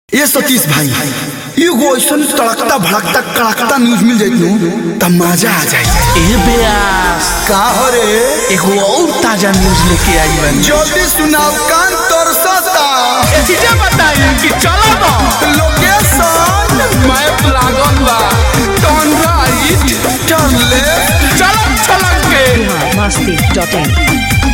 ये सतीश भाई एगो ऐसन तड़कता भड़कता कड़कता न्यूज मिल जाए नू तब मजा आ जाए ए बेयास का हो रे एगो और ताजा न्यूज लेके आई बनी जल्दी सुनाओ कान तरसता चीजें बताई कि चलो ना लोकेशन मैप लागल बा टर्न राइट टर्न लेफ्ट चलक चलक के masti.in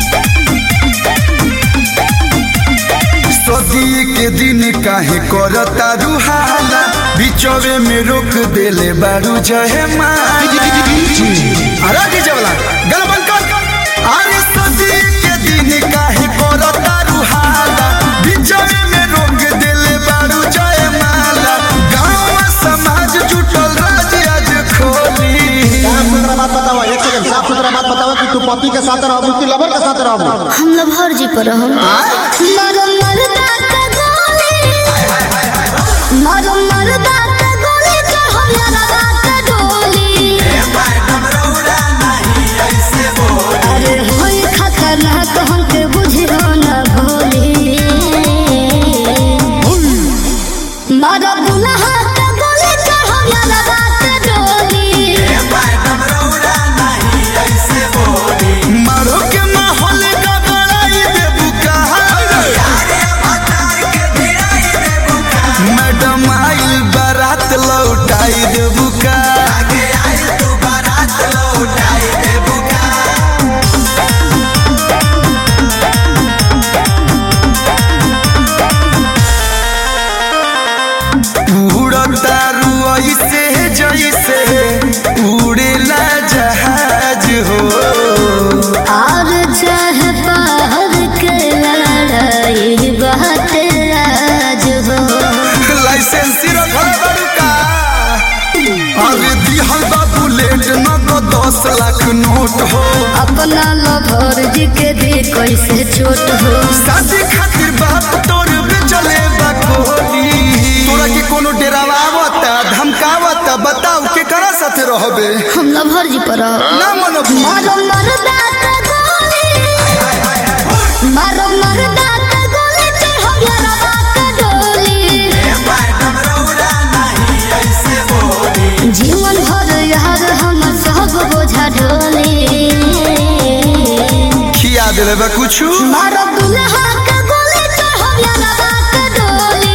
सदी के दिन काहे करता रुहाला बिचवे में रोक देले बारू जहे मारी अरे डीजे वाला गल बंद कर अरे सदी के दिन काहे करता रुहाला बिचवे में रोक देले बारू जहे माला गांव समाज जुटल राज आज खोली साफ सुथरा बात बताओ एक सेकंड साफ सुथरा बात बताओ कि तू पति के साथ रहबू कि लवर के साथ रहबू हम लभर जी पर हम मरो मरदा का गोली मरो मरदा का गोली चढ़ो यारा रात डोली अरे होई खतरनाक हमके बुझियो न भोली मरो दुल्हा का गोली चढ़ो यारा रात डोली मारो के माहौल का बड़ाई देबू कहा मैडम आइल बारात लौटाई देबू का उड़तारू ऐसे जैसे उड़ेला जहाज हो और चाहे बाहर के लड़ाई बात राज हो लाइसेंस रखल बारू का अरे दिहल बा बुलेट न तो दस लाख नोट हो अपना लभर जी के दे कैसे छोट हो शादी खातिर बाप तोर चले बकोली तोरा के कोनो डेरावा आवता धमकावता बताओ के करा साथे रहबे हम लभर जी पर रहो। ना मनो मारो मरदा का गोली मारो मरदा का गोली चढ़ो यारा बात डोली जीवन भर यार हम सब बोझा ढोली खिया देले बा कुछु मारो दुल्हा का गोली चढ़ो यारा बात डोली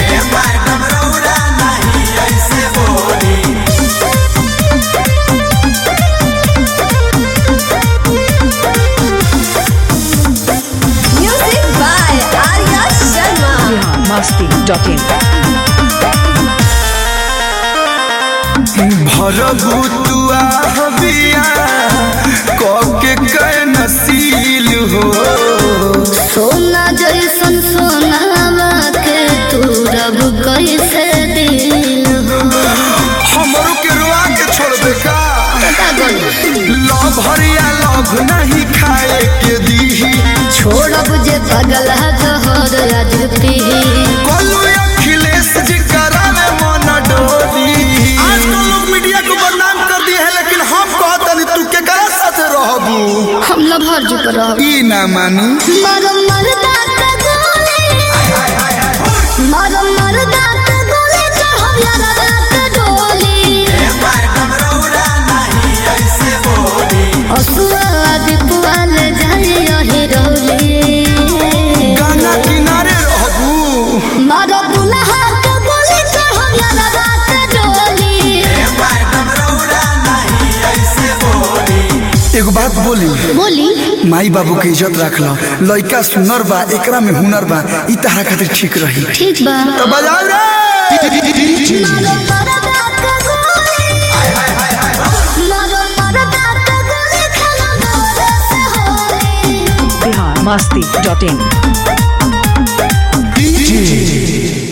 Music by Arya Sharma. masti.in भरबू तुआ हबिया कके कै नसील हो सोना जैसन सोनावा के तू रब कैसे दिल हो हमरो के रुआ के छोड़ दे का पता गल लव हरिया लव नहीं खाए के दीही छोड़ब जे पगल जहर आज पी कोलू अखिलेश जी करावे मन डोली आजकल लोग मीडिया को बदनाम कर दिए है लेकिन हम कहतनी तू के करा साथे रहबू हम लभर जी पर रहो। ई ना मानी मारो मरदा का गोली मारो मरदा का गोली चढ़ो यारा रात डोली असुआ दीपुआल जाइयो हिरोली गाना किनारे रहबू मारो दुल्हा का गोली चढ़ो यारा रात डोली एगो बात बोली बोली माई बाबू के इज्जत रख लो लड़का सुनर बा एकरा में हुनर बा ई तहरा खातिर ठीक रही ठीक बा तो बजाओ रे मारो मरदा का गोली मारो मरदा का गोली खेलो मोरे से होली masti.in